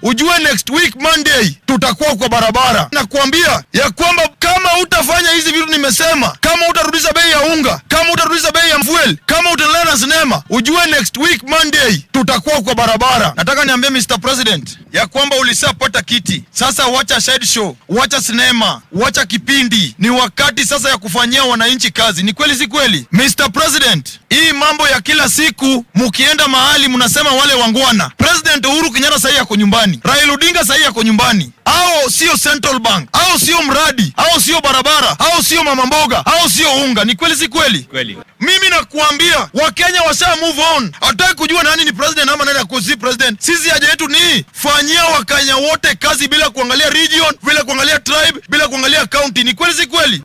ujue next week Monday tutakuwa kwa barabara. Nakuambia ya kwamba kama utafanya hizi vitu nimesema, kama utarudisha bei ya unga, kama utarudisha bei ya fuel, kama utaendelea na sinema, ujue next week Monday tutakuwa kwa barabara. Nataka niambie Mr. President ya kwamba ulishapata kiti, sasa wacha side show, wacha sinema, wacha kipindi. Ni wakati sasa ya kufanyia wananchi kazi. Ni kweli si kweli, Mr. President? Hii mambo ya kila siku mukienda mahali mnasema wale wangwana. President Uhuru Kenyatta sahii yako nyumbani, Raila Odinga sahii yako nyumbani. Au sio Central Bank, au sio mradi, au sio barabara, au sio mama mboga, au sio unga. Ni kweli si kweli? Kweli. Mimi nakuambia Wakenya washa move on, hataki kujua nani ni president ama nani akusi president. Sisi haja yetu ni fanyia Wakenya wote kazi bila kuangalia region, bila kuangalia tribe, bila kuangalia county. Ni kweli si kweli?